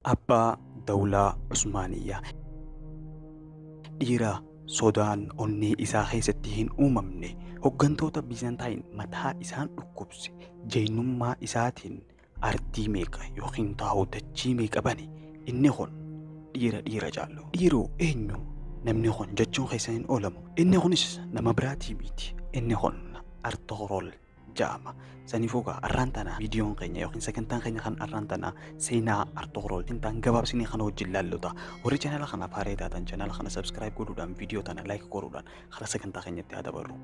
Abbaa Dawlaa Usmaaniyyaa dhiira sodaan onnee isaa keessatti hin uumamne hoggantoota Bizantaayin mataa isaan dhukkubse jeenummaa isaatiin artii meeqa yookiin taa'u dachii meeqa bane inni kun dhiira dhiira jaallu. Dhiiroo eenyu namni kun jechuun keessa hin oolamu. Inni kunis nama biraatii miti. Inni kun Artoorol jedhama. Saniifuu gaa arraan tana viidiyoon keenya yookiin sagantaan keenya kan arraan tana seenaa Artoorol tintaan gabaabsinii kana wajjin laallota. Warri chaanala kanaaf haaraa taatan chaanala kana sabskiraayib godhuudhaan viidiyoo tana laayik godhuudhaan karaa sagantaa keenyatti haa dabarru.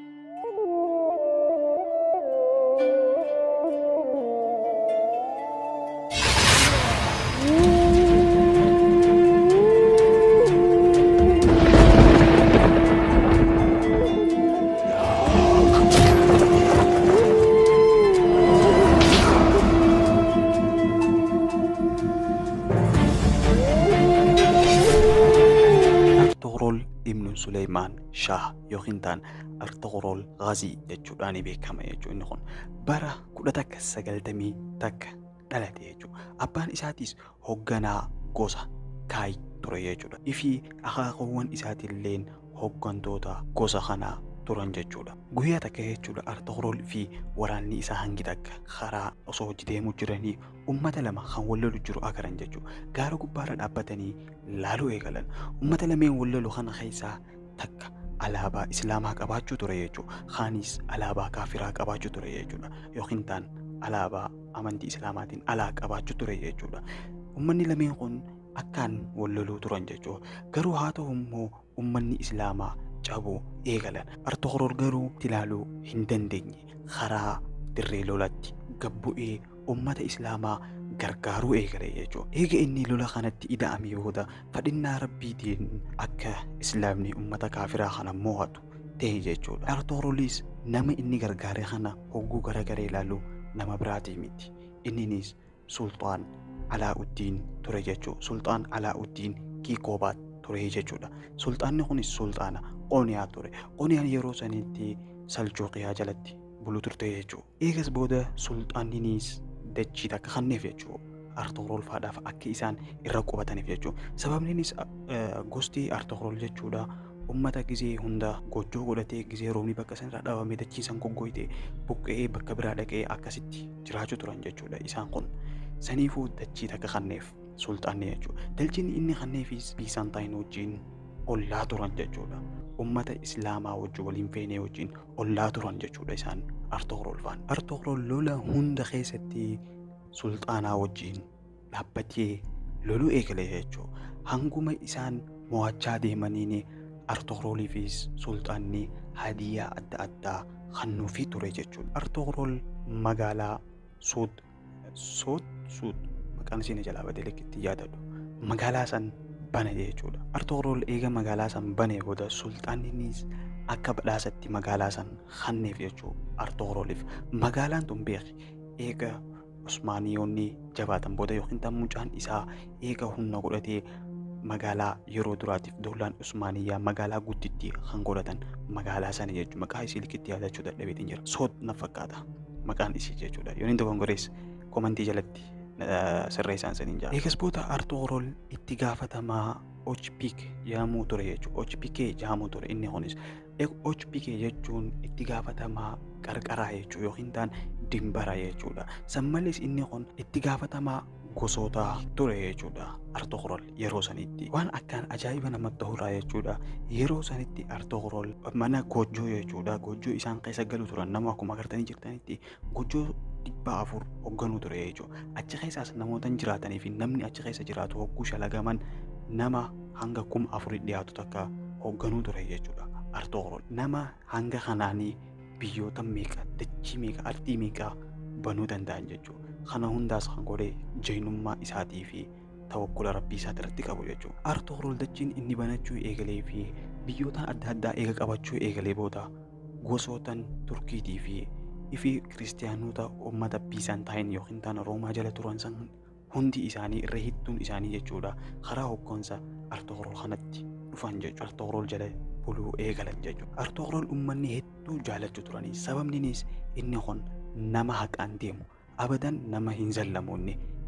Artoorol Ibnu Suleymaan Shaah yookiin taan Artoorol Ghaazii jechuudhaan beekama jechuudha. Inni kun bara kudha takka sagaltamii takka dhalate jechuudha. Abbaan isaatis hoogganaa gosa Kaay ture jechuudha. Ifi akaakuuwwan isaatiilleen hooggantoota gosa kanaa turan jechuudha. Guyyaa takka jechuudha Artoorol fi waraanni isaa hangi takka karaa osoo hojii deemuu jiranii ummata lama kan wal lolu jiru agaran jechuudha. Gaara gubbaarra dhaabbatanii laaluu eegalan. Ummata lameen wal lolu kana keessaa takka alaabaa islaamaa qabaachuu ture jechuudha. Kaanis alaabaa kaafiraa qabaachuu ture jechuudha. Yookiin taan alaabaa amantii islaamaatiin alaa qabaachuu ture jechuudha. Ummanni lameen kun akkaan wal loluu turan jechuudha. Garuu haa ta'u immoo ummanni islaamaa cabuu eegalan. Artoorol garuu ilaaluu hin dandeenye. Karaa dirree lolatti gabbu'ee ummata islaamaa gargaaruu eegale jechuudha. Eega inni lola kanatti ida'ame booda fadhinnaa rabbiitiin akka islaamni ummata kaafiraa kana mo'atu ta'e jechuudha. Artoorolis nama inni gargaare kana hogguu garagaree ilaalu nama biraatii miti. Inninis Sultaan Alaa'uddiin ture jechuudha. Sultaan Alaa'uddiin Kiikoobaat ture jechuudha. Sultaanni kunis sultaana Qoniyaa ture. Qoniyaan yeroo sanitti Saljuuqiyaa jalatti bulu turte jechuudha. Eegas booda sultaanninis dachii takka kanneef jechuudha. Artoorol faadhaaf akka isaan irra qubataniif jechuudha. Sababninis gosti Artoorol jechuudha. Ummata gizee hunda gojjoo godhatee gizee roobni bakka sanarraa dhaabamee dachii san goggoyte buqqa'ee bakka biraa dhaqee akkasitti jiraachuu turan jechuudha. Isaan kun saniifuu dachii takka kanneef sultaanni jechuudha. Dachiin inni kanneefis Biisaantaayin wajjin ollaa turan jechuudha. Ummata Islaamaa wajjin waliin feenee wajjin ollaa turan jechuudha isaan Artoorol faan. Artoorol lola hunda keessatti sulxaanaa wajjin dhaabbatee loluu eegale jechuudha. Hanguma isaan mo'achaa deemaniin Artooroliifis sulxaanni hadiyaa adda addaa kennuufii ture jechuudha. Artoorol magaalaa Suud Suud Suud maqaan ishee jalaa badee lekkitti yaadadhu. Magaalaa san bane jechuudha. Artoorol eega magaalaa san bane booda sulxaanninis akka badhaasatti magaalaa san kenneef jechuudha Artooroliif. Magaalaan tun beeki eega Usmaaniyoonni jabaatan booda yookiin tan mucaan isaa eega humna godhatee magaalaa yeroo duraatiif doolaan Usmaaniyyaa magaalaa guddittii kan godhatan magaalaa sana jechuudha. Maqaa isii likitti yaadachuu dadhabeetiin jira. Soot na fakkaata maqaan isii jechuudha. Yoo inni tokkon gorees komantii jalatti sirreessaan saniin jira. Eegas booda Artoorol itti gaafatamaa Ochpik jedhamuu ture jechuudha. Ochpikee jedhamuu ture inni kunis. Ochpikee jechuun itti gaafatamaa qarqaraa jechuudha yookiin taan dimbara jechuudha. San malees inni kun itti gaafatamaa gosoota ture jechuudha. Artoorol yeroo sanitti waan akkaan ajaa'iba namatti ta'urraa jechuudha. Yeroo sanitti Artoorol mana gojjoo jechuudha. Gojjoo isaan keessa galu turan nama akkuma agartanii jirtanitti gojjoo dhibba afur hoogganuu ture jechuudha. Achi keessaas namoota jiraatanii fi namni achi keessa jiraatu hogguu shalagaman nama hanga kuma afurii dhiyaatu takka hoogganuu ture jechuudha. Artoorol nama hanga kanaanii biyyoota meeqa dachii meeqa ardii meeqa banuu danda'an jechuudha. Kana hundaas kan godhe jeenummaa isaatii fi tawakkula rabbii isaati irratti qabu jechuudha. Artoorol dachiin inni banachuu eegalee fi biyyoota adda addaa eega qabachuu eegalee booda gosootan Turkiitii fi ifi kiristaanota uummata Biisaantaayin yookiin taana Roomaa jala turan san hundi isaanii irra hedduun isaanii jechuudha karaa hoggansa Artoorol kanatti dhufan jechuudha. Artoorol jala buluu eegalan jechuudha. Artoorol uummanni hedduu jaallachuu turanii sababninis inni kun nama haqaan deemu abadan nama hin zallamuunne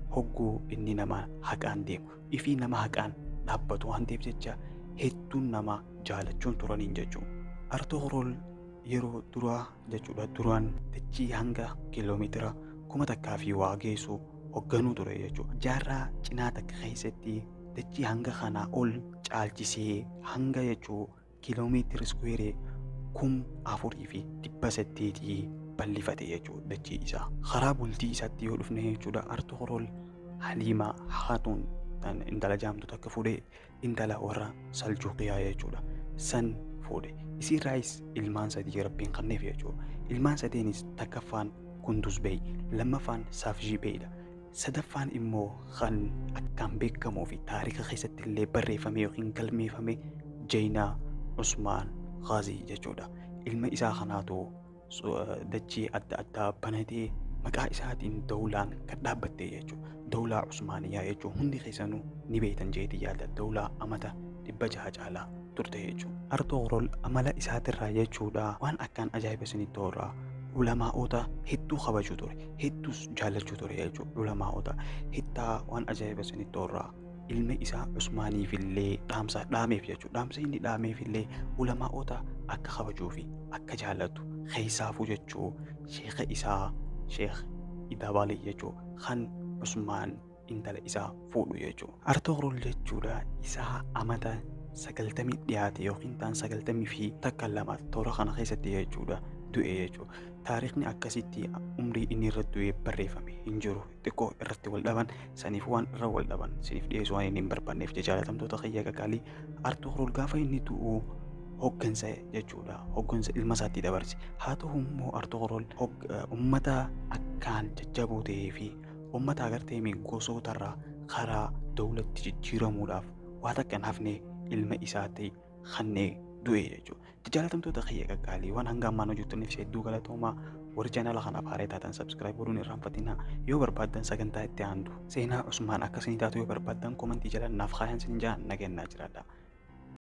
hogguu inni nama haqaan deemu ifii nama haqaan dhaabbatu waan ta'eef jecha hedduun nama jaalachuun turaniin jechuudha. Artoogorool yeroo duraa jechuudha duraan dachii hanga kiiloomeetira kuma takkaa fi waa geessu hoogganuu ture jechuudha. Jaarraa cinaa takka keessatti dachii hanga kanaa ol caalchisee hanga jechuu kiiloomeetira iskuweeree kum afurii fi dhibba saddeetii bal'ifate jechuudha dachii isaa. Karaa bultii isaatti yoo dhufne jechuudha Artoogorool Haliimaa Haatuun intala jaamtu takka fuudhee intala warra Saljuuqiyaa jechuudha. San fuudhe. Isiirraayis ilmaan sadii rabbiin kenneef jechuudha. Ilmaan sadeenis takkaffaan Kunduz Bey, lammaffaan Saafjii Beyidha. Sadaffaan immoo kan akkaan beekamuu fi taarika keessatti illee barreeffame yookiin galmeeffame Jeenaa Usmaan Ghaazii jechuudha. Ilma isaa kanaatu dachee adda addaa banatee maqaa isaatiin dawlaan kan dhaabbatte jechuudha. Dawlaa Usmaaniyaa jechuun hundi keessanuu ni beektan jeetii yaada dawlaa amata dhibba jaha caalaa turte jechuudha. Artoogorool amala isaatirraa jechuudha waan akkaan ajaa'iba isinitti horaa ulamaa'ota hedduu kabajuu ture hedduus jaallachuu ture jechuudha ulamaa'ota hittaa waan ajaa'iba isinitti horaa ilmi isaa Usmaaniifillee dhaamsa dhaameef jechuudha dhaamsa inni dhaameefillee ulamaa'ota akka kabajuu fi akka jaallatu keessaafuu jechuu sheeka isaa sheek Idaabalii jechuu kan Usmaan intala isaa fuudhu jechuudha. Artoogorool jechuudha isaa amata sagaltamii dhiyaate yookiin ta'an sagaltamii fi takka lama toora kana keessatti jechuudha du'e jechuudha. Taarikni akkasitti umrii inni irra du'e barreeffame hin jiru xiqqoo irratti wal dhaban saniif waan irra wal dhaban siniif dhiyeessu waan inni hin barbaanneef jaalatamtoota kiyya qaqaalii Artoogorool gaafa inni du'u hoggansa jechuudha hoggansa ilma isaatti dabarse haa ta'u immoo Artoogorool uummata akkaan jajjaboo ta'ee fi uummata agartee gosootarraa karaa dawlatti jijjiiramuudhaaf waa takka hin hafne ilma isaatti kannee du'e jechuudha. Jaalatamtoota kiyya qaqqaalii waan hanga ammaan hojjettaniif hedduu galatoomaa warri chaanala kanaaf haaraa taatan sabskiraayib godhuun irraanfatinaa yoo barbaaddan sagantaa itti aantu seenaa Usmaan akkasii taatu yoo barbaaddan komantii jala naaf kaayan sin jaan nagennaa jiraadha.